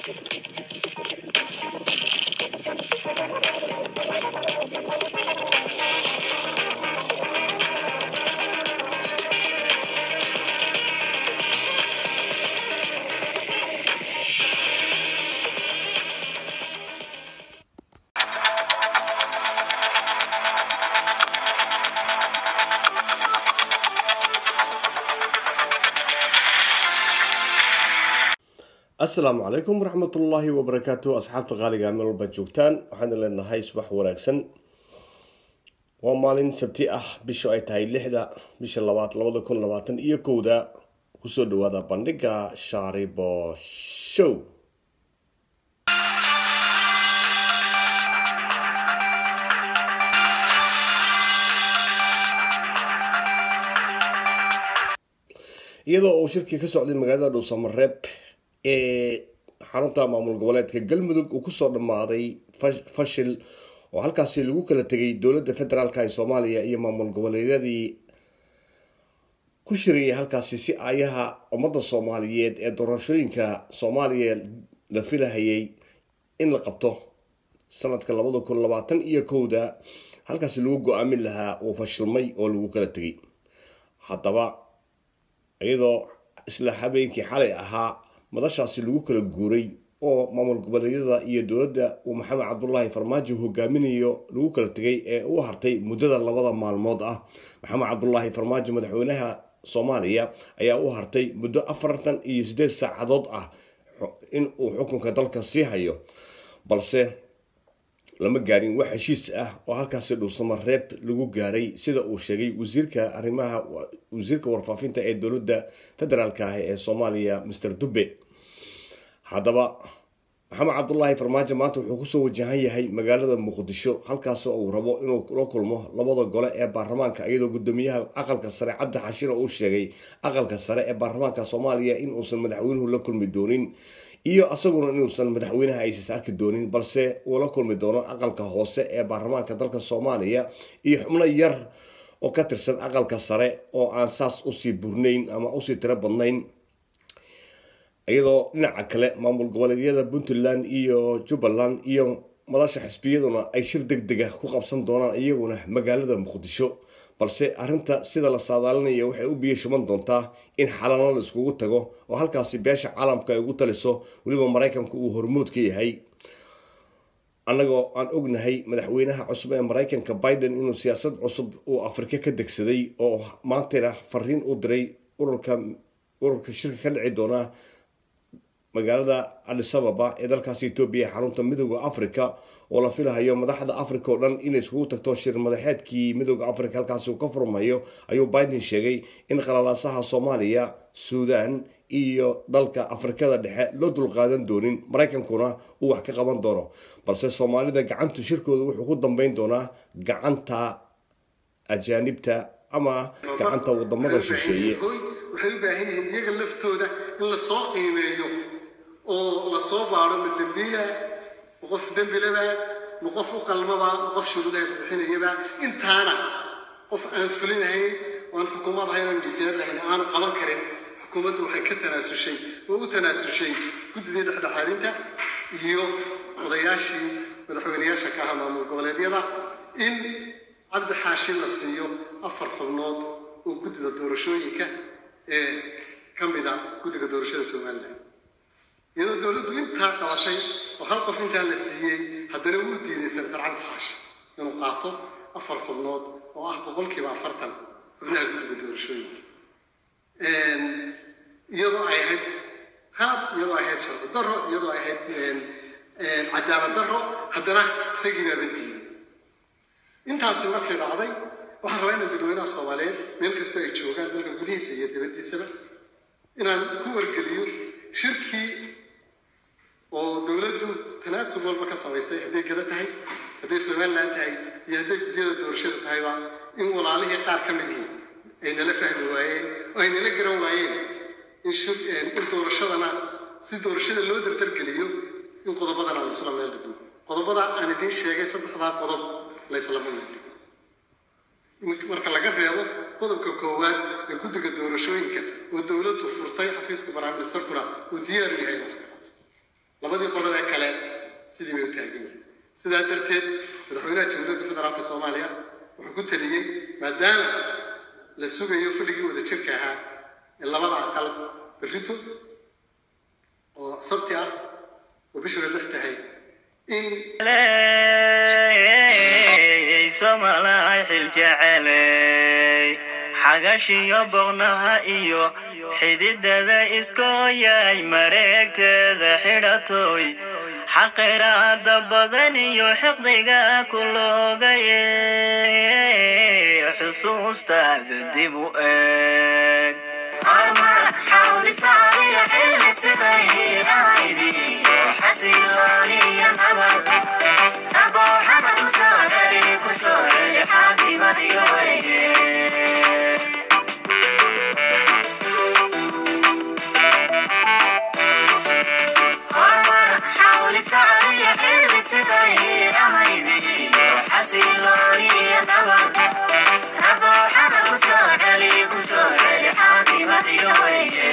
asalaamu calaykum waraxmatullaahi wabarakaatu asxaabta qaaliga meel walba joogtaan waxaan leenahay subax wanaagsan waa maalin sabti ah bisha ay tahay lixda bisha labaad labada kun labaatan iyo kowda kusoo dhawaada bandhiga shaaribo show iyadoo uu shirkii ka socday magaalada dhuusamareeb ee xarunta maamul goboleedka galmudug uu kusoo dhammaaday fashil oo halkaasi lagu kala tegay dowladda federaalk ee soomaaliya iyo maamul goboleedyadii ku shirayay halkaasi si aayaha ummadda soomaaliyeed ee doorashooyinka soomaaliya la filahayay in la qabto sanadka labada kun labaatan iyo kowda halkaasi lagu go-aamin lahaa uu fashilmay oo lagu kala tegay haddaba iyadoo isla habeenkii xalay ahaa madashaasi lagu kala guuray oo maamul goboleedyada iyo dowladda uu maxamed cabdulaahi farmaajo hogaaminayo lagu kala tegay ee u hartay muddada labada maalmood ah maxamed cabdulaahi farmaajo madaxweynaha soomaaliya ayaa u hartay muddo afartan iyo siddeed saacadood ah in uu xukunka dalka sii hayo balse lama gaarin wax heshiis ah oo halkaasi dhuusamareeb lagu gaaray sida uu sheegay wasiirka arrimaha wasiirka warfaafinta ee dowladda federaalk ah ee soomaaliya master dube haddaba maxamed cabdulaahi farmaajo maanta wuxuu kusoo wajahan yahay magaalada muqdisho halkaasoo uu rabo inuu la kulmo labada gole ee baarlamaanka iyadoo gudoomiyaha aqalka sare cabdi xashiro uu sheegay aqalka sare ee baarlamaanka soomaaliya in uusan madaxweynuhu la kulmi doonin iyo asaguna inuusan madaxweynaha aysis arki doonin balse uu la kulmi doono aqalka hoose ee baarlamaanka dalka soomaaliya iyo xubno yar oo ka tirsan aqalka sare oo aan saas usii burnayn ama usii tiro badnayn iyadoo dhinaca kale maamul goboleedyada puntland iyo jubbaland iyo madasha xisbiyaduna ay shir deg dega ku qabsan doonaan iyaguna magaalada muqdisho balse arrinta sida la saadaalinaya waxay u biyo shuban doontaa in xalano la iskugu tago oo halkaasi beesha caalamka ay ugu taliso weliba maraykanku uu hormood ka yahay annagoo aan ognahay madaxweynaha cusub ee maraykanka biden inuu siyaasad cusub uu afrika ka degsaday oo maantayna fariin u diray ururka ururka shirka ka dhici doona magaalada adisababa ee dalkaasi etoobiya xarunta midooda africa oo la filahayo madaxda africa oo dhan inay iskugu tagto shir madaxeedkii midooda africa halkaasi uu ka furmayo ayuu biden sheegay in qalalaasaha soomaaliya suudan iyo dalka afrikada dhexe loo dulqaadan doonin maraykankuna uu wax ka qaban doono balse soomaalida gacantu shirkooda wuxuu ku dambeyn doonaa gacanta ajaanibta ama gacanta wadamada shisheeye waxay u baahan yihiin iyaga laftooda in lasoo qiimeeyo oo lasoo baaro ma dembiila ma qof dembilaba ma qof u qalmaba ma qof shuruudaha buuxinayaba intaana qof aan fulinahayn waan xukuumad ahayn aan miisaanad lahayn aanu qaban karin xukuumaddu waxay ka tanaasushay oo u tanaasushay guddidii dhexdhexaadinta iyo odayaashii madaxweyneyaasha ka aha maamul goboleedyada in cabdi xaashi la siiyo afar xubnood oo guddida doorashooyinka ee ka mid a guddiga doorashada somalilan iyadoo dowladdu intaa qabatay oo hal qof intaa la siiyey haddana wuu diiday senatar cabdi xaashi inuu qaato afar xubnood oo ah boqolkiiba afartan xubnaha guddiga doorashooyinka iyadoo ay ahayd qaab iyadoo ay ahayd sharci darro iyadoo ay ahayd cadaalad darro haddana isagii baaba diiday intaasi markay dhacday waxaan rabaa inaan dadweynaha soomaaliyeed meel kastoo ay joogaan dalka gudihiisa iyo dibaddiisaba inaan ku wargeliyo shirkii oo dowladdu tanaasub walba ka samaysay hadday gada tahay hadday somalilan tahay iyo hadday guddiyada doorashada tahayba in walaalihii qaar ka mid yihiin ay nala fahmi waayeen oo ay nala garan waayeen in in doorashadana si doorashada loo dardargeliyo in qodobadana aan isla meel dhigno qodobada aan idiin sheegay saddexdaa qodob la islama meel dhigo marka laga reebo qodobka koowaad ee guddiga doorashooyinka oo dowladdu furtay xafiiska prime ministerkuna uu diyaar u yahay labadii qodob ee kale sidii bay u taagan yihiin sidaa darteed madaxweynaha jamhuuriyadda federaalka soomaaliya wuxuu ku taliyey maadaama la sugayo fadhigii wadajirka ahaa ee labada aqal berrito oo sabti ah oo bishuna lix tahay in somalay xiljeceley xagashiyo boqnaha iyo xididada iskooyay mareegteeda xidhatoy xaqiraada badan iyo xiqdiga ku loogaye xusuustaada dib u eeg Rabo xana kusoo celi kusoo celi xaakimadiyo weyne